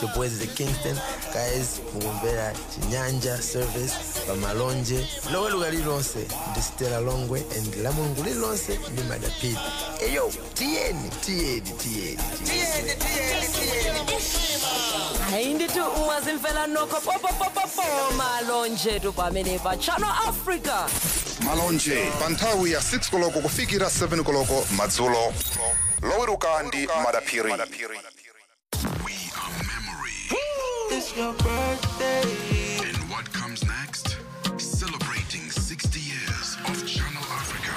your boys the kingston guys mukumvera chinyanja service pamalonje loweruka lililonse ndi stela longwe and la mulungu lililonse ndi madapidi eyo tiyeni tiyeni tiyeni tiyeni hayi ndithi umazimfela nokho popopopopo malonje tu pamene pa channel africa malonje pa nthawi ya 6 koloko kufikira 7 koloko madzulo loweruka ndi madaphiri We are memory. It's your birthday. And what comes next? Celebrating 60 years of Channel Africa.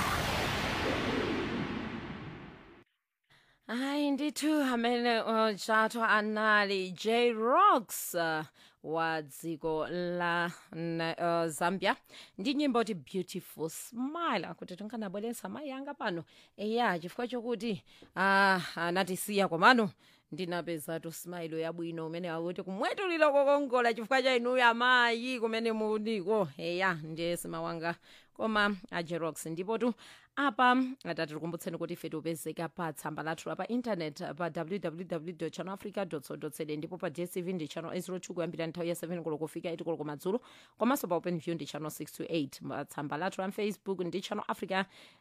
hayi ndithu amene uh, chato anali j rocks uh, wa dziko la na- uh, zambia ndi nyimbo ti beautiful smile akuti tinkanabweretsa mayi anga pano eya chifukwa chokuti uh, anatisiya komano ndinapezatu smile yabwino umene akuti kumwetulira kokongola chifukwa cha inuyo amayi kumene muliko eya ndiye simawanga koma ajerox ndipo tu apa atati tikumbutseni kuti ife tipezeka pa tsamba lathu la pa intanet pa www channelafrica co za ndipo pa dstv ndi channel 02 kuyambira nthawi ya 7 koloko kufika 8 koloko madzulo komanso pa open view ndi channel 6 to 8 pa tsamba lathu la facebook ndi channel africa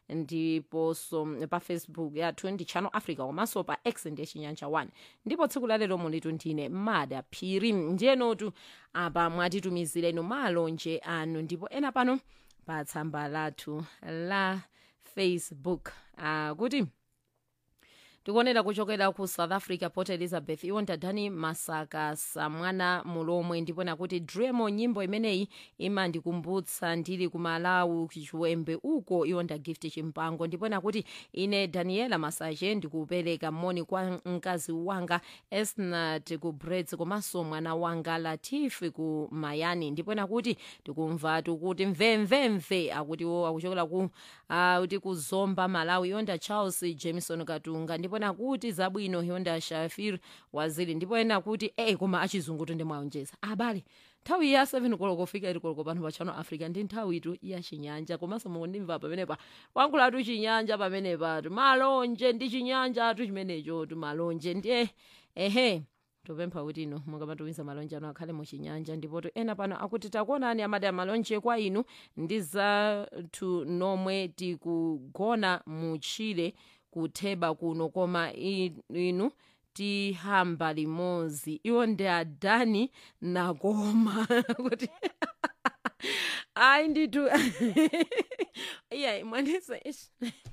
ndiponso pa facebook yathu ndi channel africa komanso pa x ndiye chinyanja 1 ndipo tsiku lalero mulitu ndine mada phiri ndiyenotu apa mwatitumizira inu malonje anu ndipo ena pano pa tsamba lathu la facebook uh, kuti tikuonera kuchokera ku south africa port elizabeth iwo ndadani masaka samwana mulomwe ndipo nakuti dremo nyimbo imeneyi imandikumbutsa ndili ku malawi chiwembe uko iwo ndagift chimpango ndipo nakuti ine daniela masache ndikupereka moni kwa mkazi wanga esnat ku brets komanso mwana wanga latifi ku mayani ndipo nakuti tikumvatu kuti mvemvemve akuti wo akuchokera ku uh, kuti kuzomba malawi yonda charles jameson katunga ndipo nakuti zabwino yonda shafir waziri ndipo ena kuti ey koma achizungu tonde mwaonjeza abale nthawi ya 7 koloko kufika iri koloko pano pa channel africa ndi nthawi itu ya chinyanja komanso mukundimva pamenepa wankhulatu chinyanja pamenepatu malonje ndi chinyanja atu chimenecho tu malonje ndiye ehe topempha kuti ino mukamatumiza malonje anu akhale muchinyanja ndipoto ena pano akuti takuonani amati amalonje kwa inu ndi zathu nomwe tikugona muchire kutheba kuno koma i- inu tihamba limodzi iwo ndi adani nakoma kuti ayi ndithu iya mwanisa ish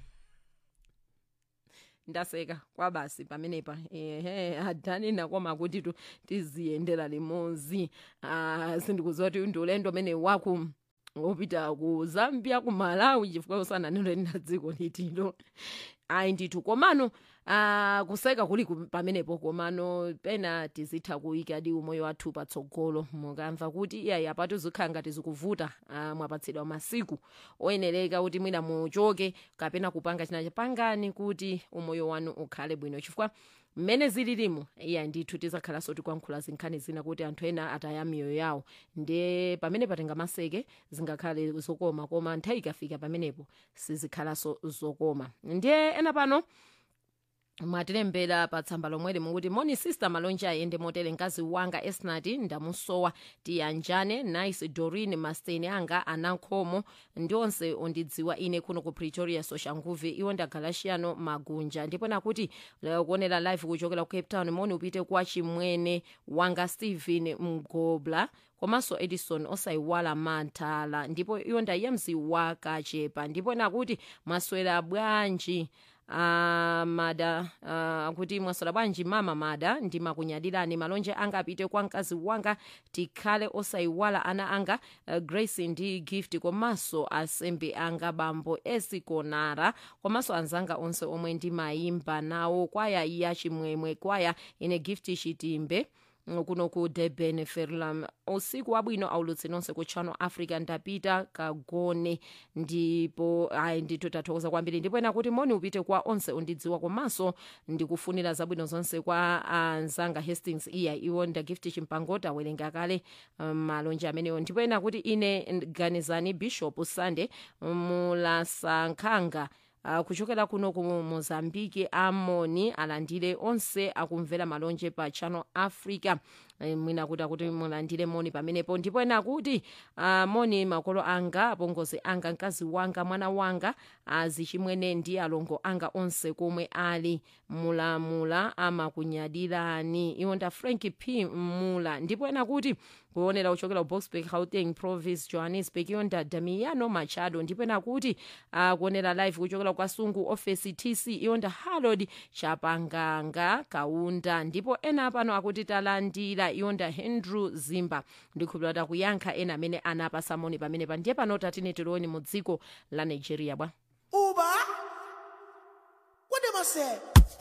ndaseka kwabasi pamenepa ehe adani nakoma kuti tu tiziyendera limodzi ah, sindikuziwa kuti ndi ulendo umene waku opita ku zambia ku malawi chifukwa usananenere na dziko litilo ayi ndithu komano uh, kuseka kuli ku- pamenepo komano pena tizitha kuyika di umoyo wathu patsogolo mukamva kuti iyayi apatu zikhala ngati zikuvuta uh, mwapatsidwa masiku oyenereka kuti mwina muchoke kapena kupanga china chapangani kuti umoyo wanu ukhale bwino chifukwa mmene zililimo iya ndithu tizakhalanso tikuyankhula zinkhani zina kuti anthu ena ataya miyoyo yawo ndiye pamene patenga maseke zingakhale zokoma koma nthawi ikafika pamenepo sizikhalanso zokoma ndiye ena pano mwatilembera pa tsamba lomweli mukuti moni sister malonje ayende motere mkazi wanga esnati ndamusowa tiyanjane nice dorin masteni anga anankhomo ndi onse ondidziwa ine kuno ku pretoria soshanguve iwo ndagalashiano magunja ndipo nakuti eh, kuonera live kuchokera ku cape town moni upite kwa chimwene wanga stephen mgobla komanso edison osayiwala mantala ndipo iwo ndaiye mzi wa kachepa ndipo nakuti mwaswera bwanji Uh, mada uh, kuti mwaswera bwanji mama mada ndimakunyadirani malonje anga apite kwa mkazi wanga tikhale osayiwala ana anga uh, grace ndi gift komanso asembe anga bambo esikonara komanso anzanga onse omwe ndimayimba nawo kwaya ya chimwemwe kwaya ine gift chitimbe kuno ku durban ferlam usiku wabwino aulutsi nonse ku channel africa ndapita kagone ndipo ayi ndithu tathokoza kwambiri ndipo ena kuti moni upite kwa onse ondidziwa komanso ndikufunira zabwino zonse kwa anzanga hastings iya iwo ndagift chimpango awerenga kale um, malonje amenewo ndipo ena kuti ine ganizani bishop sunday mulasankhanga uh, kuchokera kuno ku mozambiki amoni alandire onse akumvera malonje pa channel africa Eh, mwina kuti akuti mulandire moni pamenepo ndipo ena akuti uh, moni makolo anga apongozi anga mkazi wanga mwana wanga azichimwene ndi alongo anga onse komwe ali mulamula amakunyadirani iwo nda frank p mula ndipo ena kuti kuonera kuchokera ku boxburg gauteng province johannesburg iwo nda damiano machado ndipo ena kuti uh, kuonera live kuchokera kwa sungu office tc iwo nda harold chapanganga kaunda ndipo ena pano akuti talandira iwo nda hendrew zimba ndikhulupirira takuyankha ena amene anapasa moni pamene pa ndiye pano tatine tiloni mu dziko la nigeria bwa Uber? What them I say?